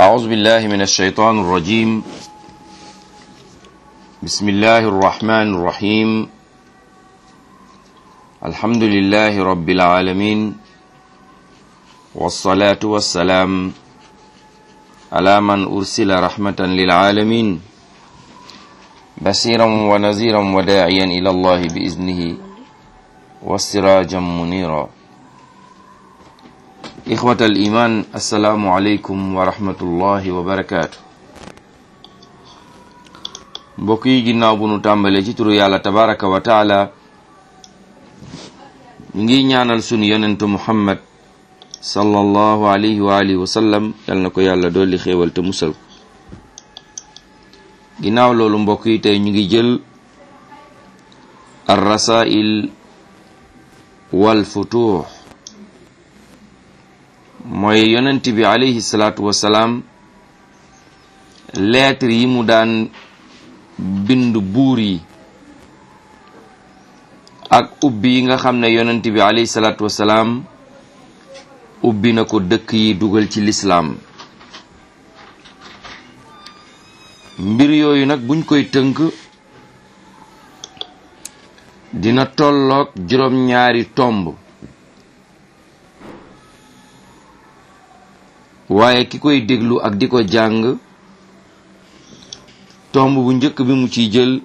أعوذ بالله من الشيطان الرجيم بسم الله الرحمن الرحيم الحمد لله رب العالمين والصلاة والسلام على من أرسل رحمة للعالمين بصيرا ونذيرا وداعيا إلى الله بإذنه وسراجا منيرا إخوة الإيمان السلام عليكم ورحمة الله وبركاته mbokk yi ginnaaw bu nu tàmbalee ci turu yàlla tabaraka wa taala ñu ngi ñaanal sunu yonentu muhammad sallallahu alayhi wa alihi wa sallam yal na ko yàlla dolli xéewal te musal ko ginnaaw loolu mbokk yi tey ñu ngi jël ar rasail wal futuux mooy yonent bi alayhi salaatu wasalaam lettre yi mu daan bind buur yi ak ubbi yi nga xam ne yonent bi alayhi salaatu wasalaam ubbi na ko dëkk yi dugal ci lislaam mbir yooyu nag buñ koy tënk dina tolloog juróom-ñaari tomb waaye ki koy déglu ak di ko jàng tomb bu njëkk bi mu ciy jël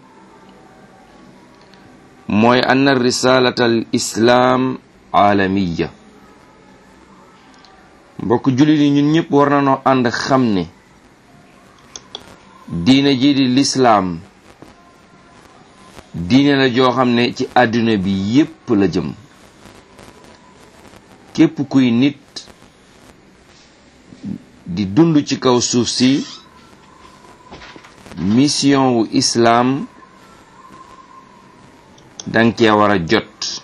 mooy anna risalata al islaam aalamiya mbokk jullit yi ñun ñëpp war na noo ànd xam ne diine ji di lislaam diine la joo xam ne ci àdduna bi yépp la jëm képp kuy nit di dund ci kaw suuf si mission wu islaam danga cee war a jot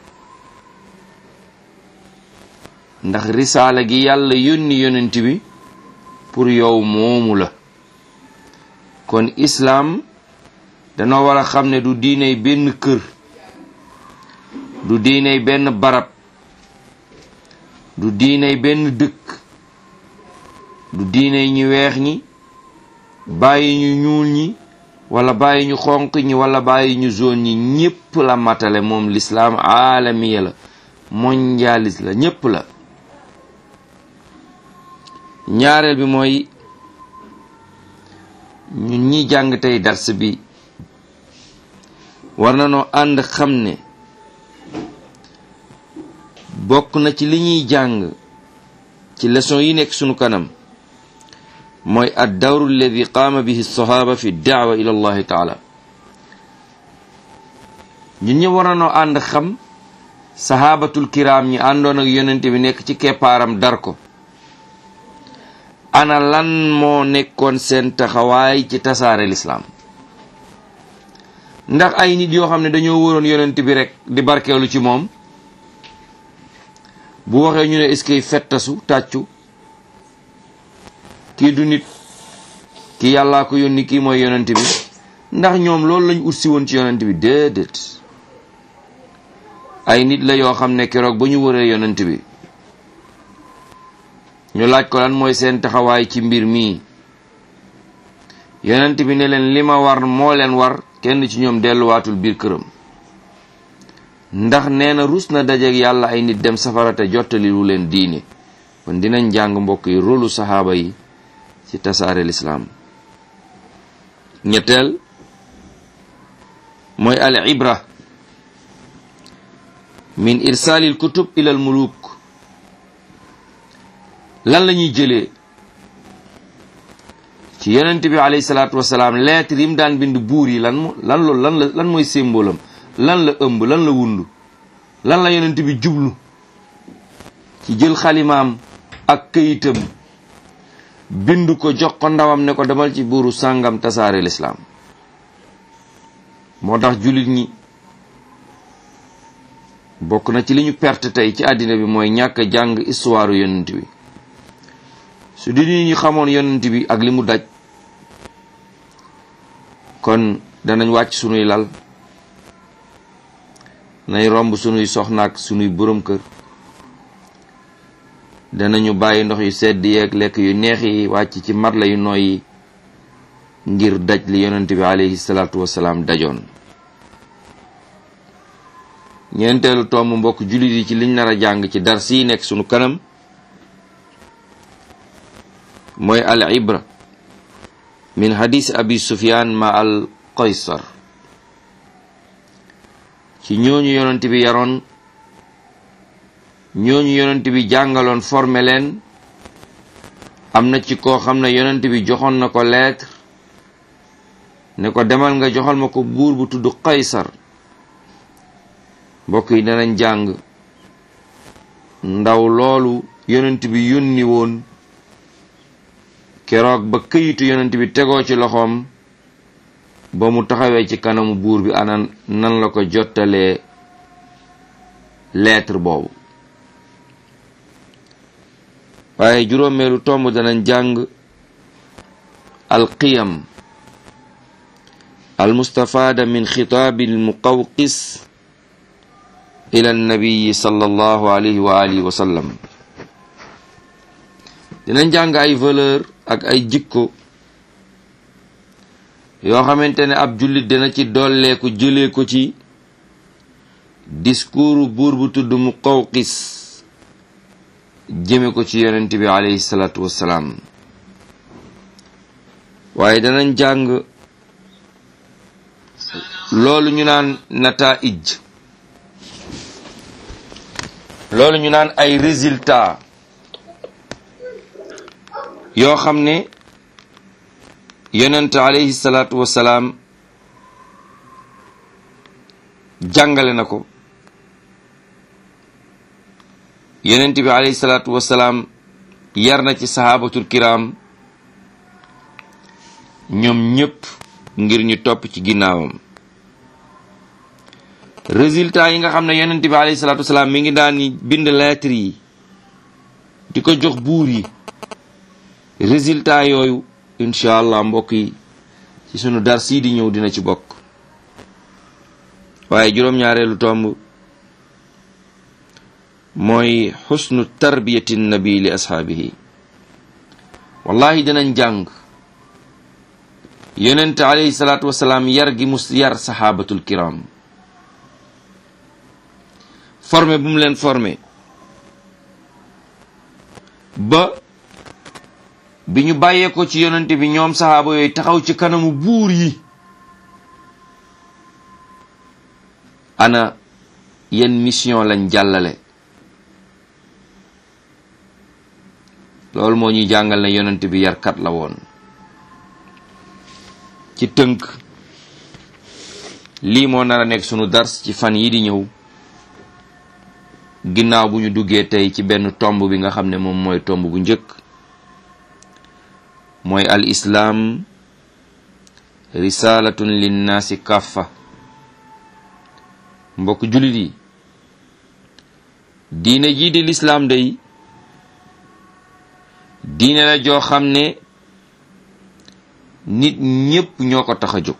ndax risaala gi yàlla yónni yonent bi pour yow moomu la kon islaam danoo war a xam ne du diiney benn kër du diiney benn barab du diiney benn dëkk du diiney ñu weex ñi bàyyi ñu ñuul ñi wala bàyyi ñu xonq ñi wala bàyyi ñu zone ñi ñépp la matale moom lislaam aalamiya la mondialis la ñépp la ñaareel bi mooy ñun ñi jàng tey dars bi war na noo ànd xam ne bokk na ci li ñuy jàng ci leçon yi nekk sunu kanam mooy ad dawru alladi qaama bihi sahaba fi daawa ila allahi taala ñun ñi war na noo ànd xam sahabatul kiram ñi àndoon ak yonent bi nekk ci keppaaram dar ko ana lan moo nekkoon seen taxawaay ci tasaare lislaam ndax ay nit yoo xam ne dañoo wóoroon yonent bi rek di barkeelu ci moom bu waxee ñu ne est-ce que fettasu tàccu kii du nit kii yàllaa ko yónni kii mooy yonent bi ndax ñoom loolu lañ utsi woon ci yonent bi déedéet ay nit la yoo xam ne keroog ba ñu wëree yonent bi ñu laaj ko lan mooy seen taxawaay ci mbir mii yonent bi ne leen li ma war moo leen war kenn ci ñoom delluwaatul biir këram ndax nee na rus na dajeek yàlla ay nit dem safara te jottali lu leen diine kon dinañ jàng mbokk yi rolu saxaaba yi ci tasaare lislaam ñetteel mooy al ibra min irsaalil kutub ilal muluk lan la ñuy jëlee ci yonent bi alayhi salaatu wasalaam lettre yi mu daan bind buur yi lan lan loolu lan la lan mooy symbole am lan la ëmb lan la wundu lan la yonent bi jublu ci jël xalimaam ak këyitam bind ko jox ko ndawam ne ko demal ci buuru sàngam tasaare lislaam moo tax jullit ñi bokk na ci li ñu perte tey ci àddina bi mooy ñàkk jàng histoire yonent bi su di nit ñi xamoon yonent bi ak li mu daj kon danañ wàcc sunuy lal nay romb sunuy soxnaak sunuy borom kër danañu bàyyi ndox yu sedd yeeg lekk yu neex yi wàcc ci matla yu nooy yi ngir daj li yonent bi alayhi salaatu wasalaam dajoon ñeenteelu tomb mbokk jullit yi ci liñ nar a jàng ci dars yi nekk sunu kanam mooy al ibra min hadis abi sufyan ma al qaysar ci ñooñu yonent bi yaroon ñooñu yonent bi jàngaloon formé leen am na ci koo xam ne yonent bi joxoon na ko lettre ne ko demal nga joxal ma ko buur bu tudd qaysar mbokk yi danañ jàng ndaw loolu yonent bi yónni woon keroog ba këyitu yonent bi tegoo ci loxoom ba mu taxawee ci kanamu buur bi ana nan la ko jottalee lettre boobu waaye juróomeelu tomb danañ jàng alqiyam almustafaada min xitaabi almuqawqis ila annabiyi sallallahu alayhi wa alihi wa sallam dinañ jàng ay valeur ak ay jikko yoo xamante ne ab jullit dina ci dolleeku jëlee ko ci discours buur bu tudd Muqawqis jëme ko ci yonent bi alayhi salaatu wassalaam waaye danañ jàng loolu ñu naan nataij loolu ñu naan ay résultat yoo xam ne yonent alayhi salaatu wassalaam jàngale na ko yonent bi alayhi salaatu wassalaam yar na ci sahabatul kiram ñoom ñëpp ngir ñu topp ci ginnaawam résultat yi nga xam ne yonent bi alayhi salaatu wassalaam mi ngi daan bind lettre yi di ko jox buur yi résultat yooyu incha allah mbokk yi ci sunu dar sii di ñëw dina ci bokk waaye juróom-ñaareelu tomb mooy xusnu tarbiyati nabi li ashaabihi wallahi dinañ jàng yonent alayhi salaatu wasalaam yar gi mus yar saxaabatul kiram formé bu mu leen formé ba bi ñu bàyyee ko ci yonent bi ñoom saxaaba yooyu taxaw ci kanamu buur yi ana yenn mission lañ jàllale loolu moo ñuy jàngal ne yonent bi yarkat la woon ci tënk lii moo nar a nekk sunu dars ci fan yi di ñëw ginnaaw bu ñu duggee tey ci benn tomb bi nga xam ne moom mooy tomb bu njëkk mooy al islaam risalatun linnaasi kaffa mbokk jullit yi diine jii di lislaam day diine la joo xam ne nit ñépp ñoo ko tax a jóg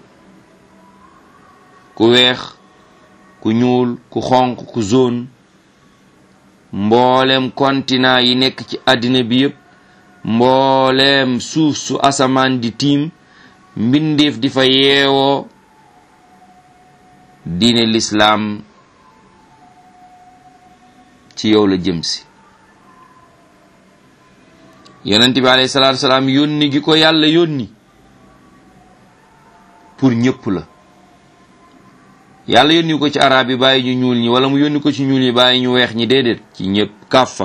ku weex ku ñuul ku xonq ku zone mboolem continent yi nekk ci àddina bi yépp mbooleem suuf su asamaan di tiim mbindeef di fa yeewoo diine lislaam ci yow la jëm si yonent bi alayhi salaatu salaam yónni gi ko yàlla yónni pour ñëpp la yàlla yónni ko ci arab yi bàyyi ñu ñuul ñi wala mu yónni ko ci ñuul ñi bàyyi ñu weex ñi déedéet ci ñëpp kàffa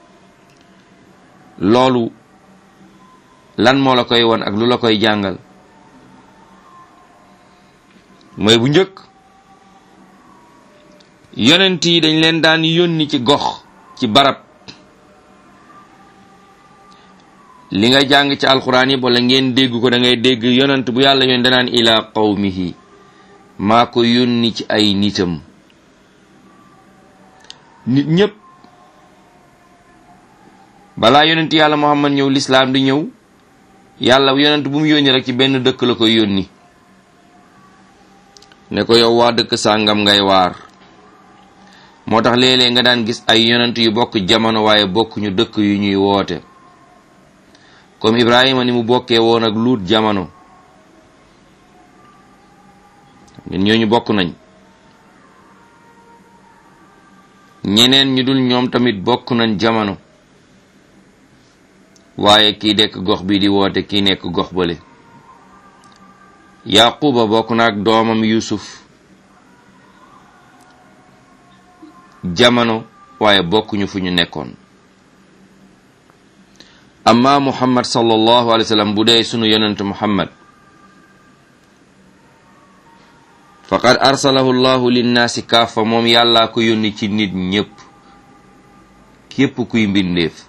loolu lan moo la koy won ak lu la koy jàngal mooy bu njëkk yonent yi dañ leen daan yónni ci gox ci barab li nga jàng ci alxuraan yi wala ngeen dégg ko da ngay dégg yonent bu yàlla yoon danaan ila qawmihi maa ko yónni ci ay nitam nit ñépp balaa yonent yàlla muhammad ñëw lislaam di ñëw yàlla yonent bu mu yónni rek ci benn dëkk la koy yónni ne ko yow waa dëkk sàngam ngay waar moo tax léeg-léeg nga daan gis ay yonent yu bokk jamono waaye bokkuñu dëkk yu ñuy woote comme Ibrahima ni mu bokkee woon ak luut jamono ñun ñooñu bokk nañ ñeneen ñu dul ñoom tamit bokk nañ jamono waaye kii nekk gox bi di woote kii nekk gox bale yaquba bokk na ak doomam yusuf jamono waaye bokkuñu fu ñu nekkoon amma muhammad sallallahu alayhi wa sallam bu dee sunu yonent muhammad faqad arsalahu llahu linnaasi kaafa moom yàllaa ko yónni ci nit ñépp képp kuy mbindeef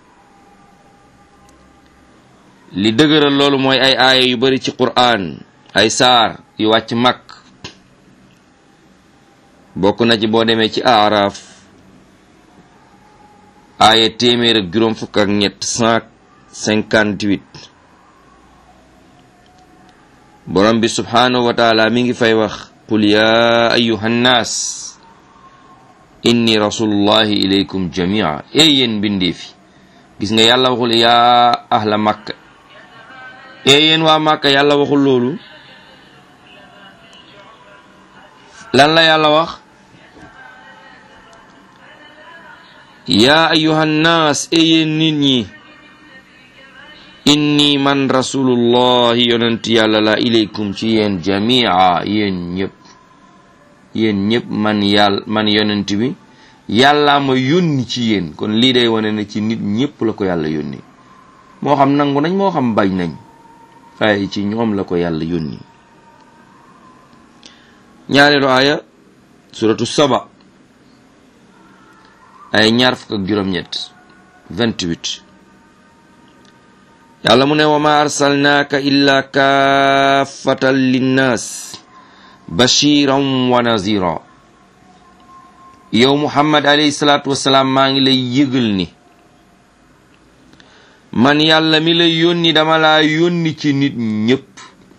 li dëgëral loolu mooy ay aaya yu bari ci qur'an ay saar yu wàcc mag bokk na ci boo demee ci aaraaf aaya téeméer ak juróom fukk ak ñett cent cinquante-huit borom bi subhaanahu wa taala mi ngi fay wax qul yaa ayuha nnaas inni rasulullahi ilaykum jamia ey yéen mbindee fi gis nga yàlla waxul yaa ahla makka ey yéen waa makka yàlla waxul loolu lan la yàlla wax yaa ayuha nnaas ey yéen nit ñi inni man rasulullahi yonent yàlla la ilaykum ci yéen jamia yéen ñëpp yéen ñëpp man yàlla man yonent bi yàllaa ma yónni ci yéen kon lii day wane ne ci nit ñëpp la ko yàlla yónni moo xam nangu nañ moo xam bañ nañ waaye ci ñoom la ko yàlla yónni ñaareelu aaya suratu saba ay ñaar fukk ak juróom-ñett 28 yàlla mu ne wa ma arsalnaaka illa kaafatan linnaas bashiran wa nazira yow muhammad alayhi salaatu wasalaam maa ngi lay yëgal ni man yàlla mi lay yónni dama laa yónni ci nit ñépp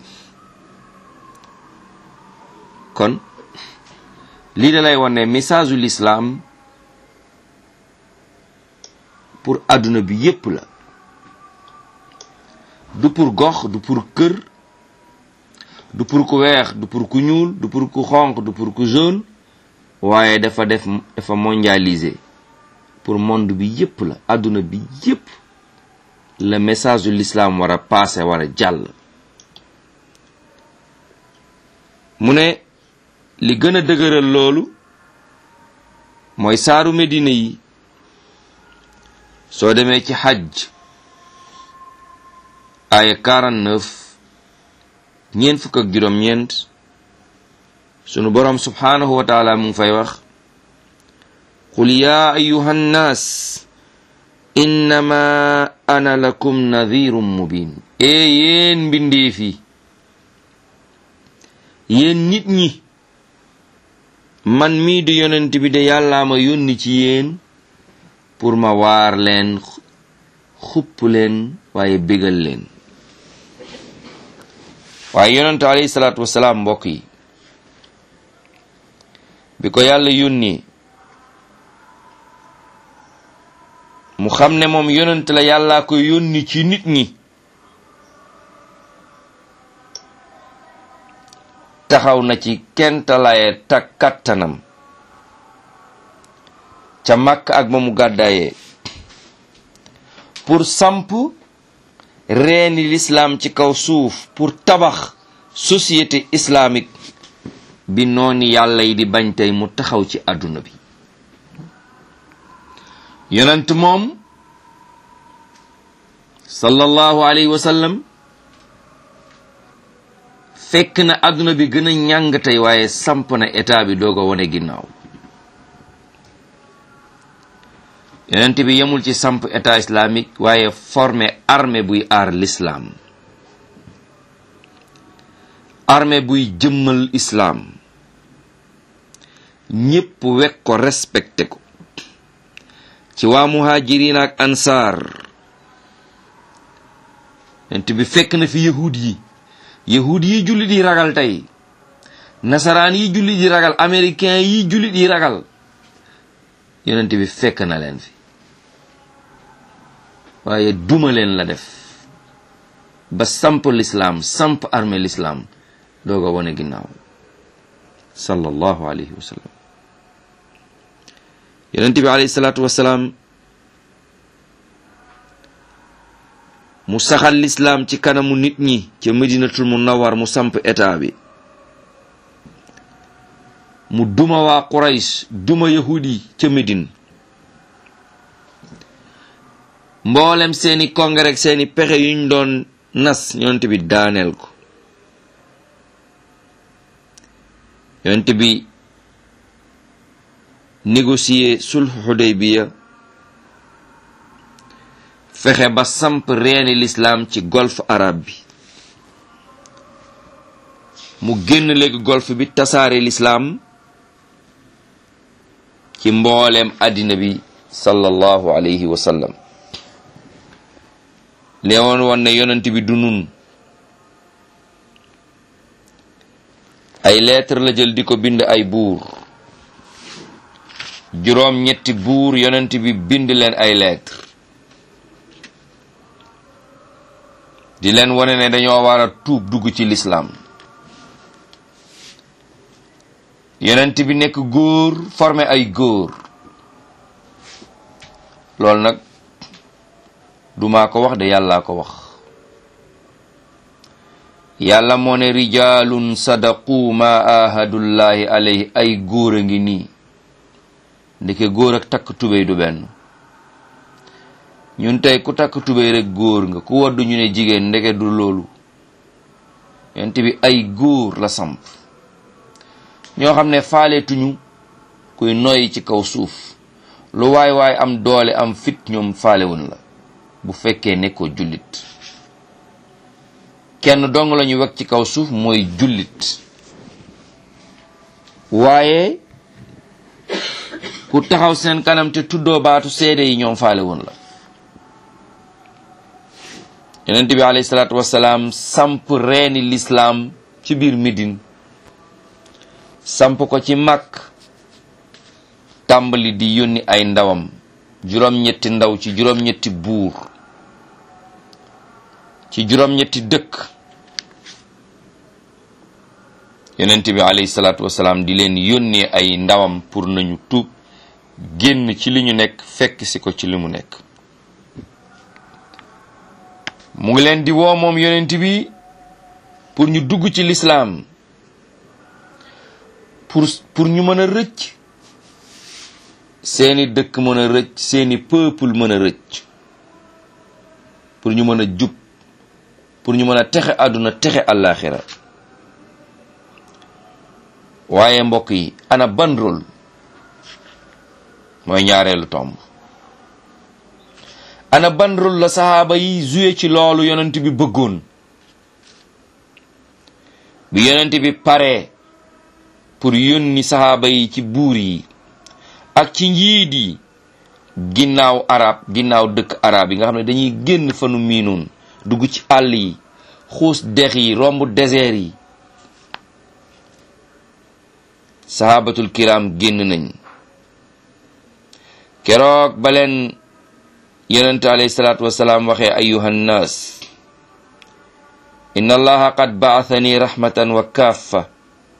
kon lii da lay wane message u l'islam pour àdduna bi yépp la du pour gox du pour kër du pour ku weex du pour ku ñuul du pour ku xonq du pour ku jaune waaye dafa def dafa mondialisé pour monde bi yépp la àdduna bi yépp le message de l'islam war a passé war a jàll mu ne li gën a dëgëral loolu mooy saaru Medina yi soo demee ci xaj aaya 49 ñeent fukk ak juróom-ñeent sunu boroom subhaanahu wa taala mu ngi fay wax qul yaa ayuha nnaas innama ana lakum nadhirun mubin ee yéen mbindeef yi yéen nit ñi man mii di yonent bi de yàllaa ma yónni ci yéen pour ma waar leen xupp leen waaye bégal leen waaye yonent alayhi salaatu wasalaam mbokk yi bi ko yàlla yónni mu xam ne moom yonent la yàllaa ko yónni ci nit ñi taxaw na ci kentalaye tak kattanam ca màkk ak ba mu gàddaayee pour samp reeni l'islam ci kaw suuf pour tabax société islamique bi nooni yàlla yi di bañ tey mu taxaw ci àdduna bi yonent moom sallallahu alayhi wa sallam fekk na àdduna bi gën a ñàng tey waaye samp na état bi doog a wone ginnaaw yonent bi yemul ci samp état islamique waaye formé armée buy aar l'islam armée buy jëmmal islam ñépp wekk ko respecté ko ci waa muhajirin ak ansaar yonent bi fekk na fi yahud yi yahud yi jullit yi ragal tey nasaraan yi jullit yi ragal américain yi jullit yi ragal yonent bi fekk na leen fi waaye duma leen la def ba samp lislaam samp armée lislaam doog a wane ginnaaw sallallahu alayhi wa sallam yonent bi alayhi salaatu wasalaam mu saxal lislaam ci kanamu nit ñi ca medinatul munawwar mu samp état bi mu duma waa quraysh duma yahudi ca medine mboolem seeni congrès ak seeni pexe yuñ doon nas yonent bi daaneel ko yonent bi négocier sulh Hudaybiya fexe ba samp reeni lislaam ci golfe arabe bi mu génn léegi golfe bi tasaare lislaam ci mbooleem àddina bi sallallahu alayhi wa sallam leewoon woon ne yonent bi du nun ay lettre la jël di ko bind ay buur juróom ñetti buur yonent bi bind leen ay lettre di leen wane ne dañoo war a tuub dugg ci lislaam yonent bi nekk góor formé ay góor loolu nag du maa ko wax de yàllaa ko wax yàlla moo ne rijaalun sadaqu ma ahadullahi alayhi ay góor a ngi nii ndeke góor ak takk tubéy du benn ñun tey ku takk tubéy rek góor nga ku waddu ñu ne jigéen ndeke du loolu yonent bi ay góor la samp ñoo xam ne faaleetuñu kuy noyyi ci kaw suuf lu waay waay am doole am fit ñoom faalewun la bu fekkee nekkoo jullit kenn dong la ñu wekk ci kaw suuf mooy jullit waaye ku taxaw seen kanam te tuddoo baatu seede yi ñoom faalewun la yonent bi alayhi salaatu wasalaam samp reeni lislaam ci biir Médine samp ko ci màkk tàmbali di yónni ay ndawam juróom-ñetti ndaw ci juróom-ñetti buur ci juróom-ñetti dëkk yonent bi alayhi salaatu wasalaam di leen yónnee ay ndawam pour nañu tuub génn ci li ñu nekk fekk si ko ci li mu nekk mu ngi leen di woo moom yonent bi pour ñu dugg ci lislaam pour pour ñu mën a rëcc seeni dëkk mën a rëcc seeni peuple mën a rëcc pour ñu mën a jub pour ñu mën a texe àdduna texe àllaaxira waaye mbokk yi ana ban rôle mooy ñaareelu tomb ana ban rôle la saxaaba yi joué ci loolu yonent bi bëggoon bi yonent bi paree pour yónni saxaaba yi ci buur yi ak ci njiit yi ginnaaw arab ginnaaw dëkk arab yi nga xam ne dañuy génn fanu miinoon dugg ci àll yi xuus dex yi romb désert yi sahabatul kiram génn nañ keroog ba leen yonent alayhi salaatu wasalaam waxee ayuha nnaas inna allaha qad ba'athani rahmatan wa kaffa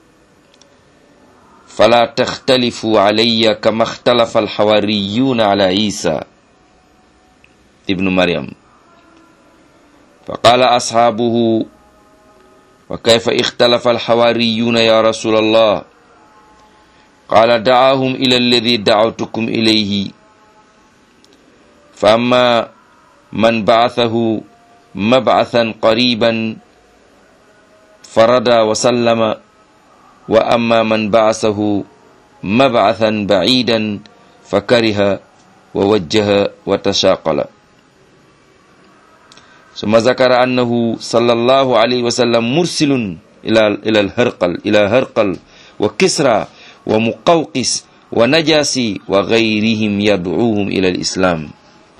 fala taxtalifu alayya kama ixtalafa alxawariyuuna ala isa ibnu maryam fa qaala asxaabuhu wa kayfa ixtalafa alxawariyuuna ya rasul allah qaala dacaahum ila alladi dacawtukum ilayhi fa amma man bacathahu mabcathan qariban farada wa sallama wa amma man baasahu mabcathan bacidan fa kariha wa wajjaha wa tashaqala summa zakara annahu sallallahu alayhi wa sallam mursilun ila ila alharqal ila harqal wa kisra wa muqawqis wa najasi wa gayrihim yadcuuhum ila alislam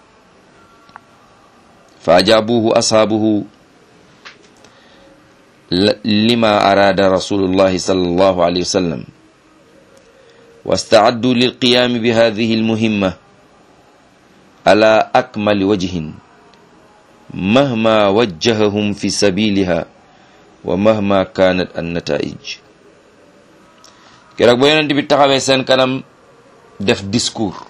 fa ajaabuhu ashaabuhu lima araada rasulullahi sallallahu alayhi wa sallam wastaaddu lilqiyaami bi hadihi almuhimma ala akmali wajhin mahma wajjahahum fi sabiliha wa mahma kanat an nataij keroog ba yonent bi taxawee seen kanam def discours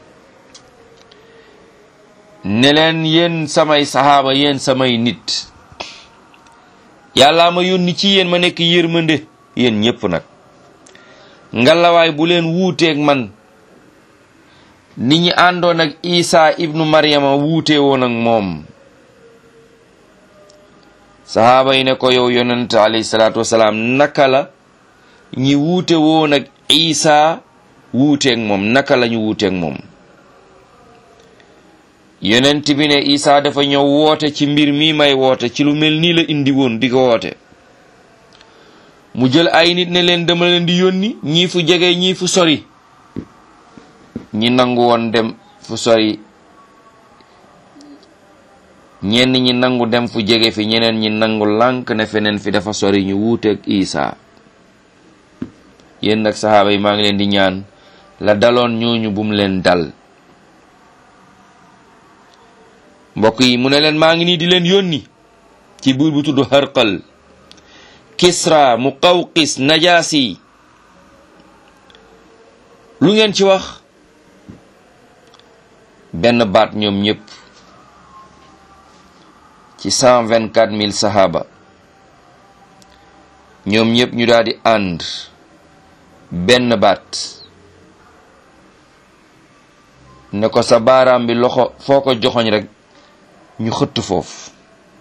ne leen yéen samay saxaaba yéen samay nit yàllaa ma yónni ci yéen ma nekk yërmande yéen ñépp nag ngalawaay bu leen wuuteeg man ni ñi àndoon ak isa ibnu maryama wuute woon ak moom saxaaba yi ne ko yow yonent alayhi salaatu wasalaam naka la ñi wuute woon ak isa wuuteeg moom naka la ñu wuuteeg moom yonent bi ne isa dafa ñëw woote ci mbir mi may woote ci lu mel nii la indi woon di ko woote mu jël ay nit ne leen dama leen di yónni ñii fu jege ñii fu sori ñi nangu woon dem fu sori ñenn ñi nangu dem fu jege fi ñeneen ñi nangu lànk ne feneen fi dafa sori ñu wuuteeg isa yéen nag saxaaba yi maa ngi leen di ñaan la daloon ñooñu bum leen dal mbokk yi mu ne leen maa ngi nii di leen yónni ci buur bu tudd Harqal Kisra Muqawqis Najaasi lu ngeen ci wax benn baat ñoom ñépp ci cent vingt quatre mille sahaaba ñoom ñépp ñu daal di ànd benn baat ne ko sa baaraam bi loxo foo ko joxoñ rek ñu xëtt foofu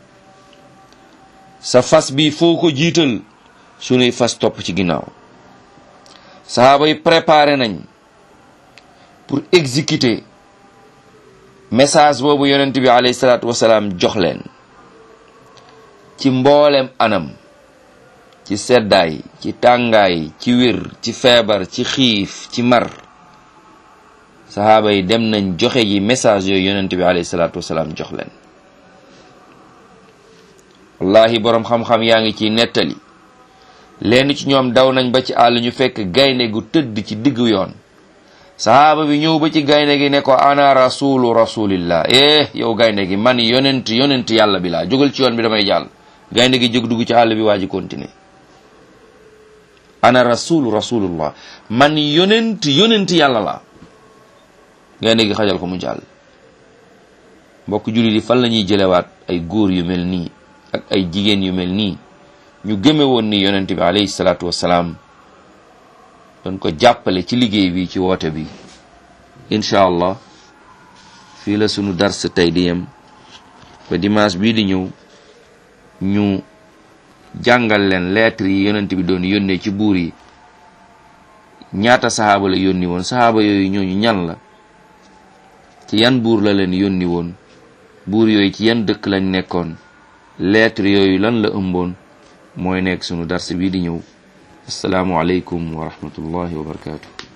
sa fas bi foo ko jiital sunuy fas topp ci ginnaaw sahaaba yi préparé nañ pour exécuter message boobu yonent bi alayhi salaatu wasalaam jox leen ci mboolem anam ci seddaay ci tàngaay ci wér ci feebar ci xiif ci mar sahaaba yi dem nañ joxe ji message yooyu yonent bi alayhi salaatu wasalaam jox leen wallahi boroom xam-xam yaa ngi ciy nettali lenn ci ñoom daw nañ ba ci àll ñu fekk gaynde gu tëdd ci diggu yoon sahaaba bi ñëw ba ci gaynde gi ne ko ana rasulu rasulillah eh yow gaynde gi man yonent yonent yàlla bi laa jógal ci yoon bi damay jàll gaynde gi jóg dugg ci àll bi waa ji continuer ana rasulu rasulullah man yonent yonent yàlla laa gaynde gi xajal ko mu jàll mbokk jullit yi fan la ñuy jëlewaat ay góor yu mel nii ak ay jigéen yu mel nii ñu gëme woon ni yonent bi alayhi salaatu wassalaam doon ko jàppale ci liggéey bi ci woote bi incha allah fii la sunu dars tey di yem ba dimanche bii di ñëw ñu jàngal leen lettre yi yonent bi doon yónnee ci buur yi ñaata saxaaba la yónni woon saxaaba yooyu ñooñu ñan la ci yan buur la leen yónni woon buur yooyu ci yan dëkk lañ nekkoon lettre yooyu lan la ëmboon mooy nekk sunu dars bii di ñëw asalaamu aleykum wa rahmatullahi wa barakatuh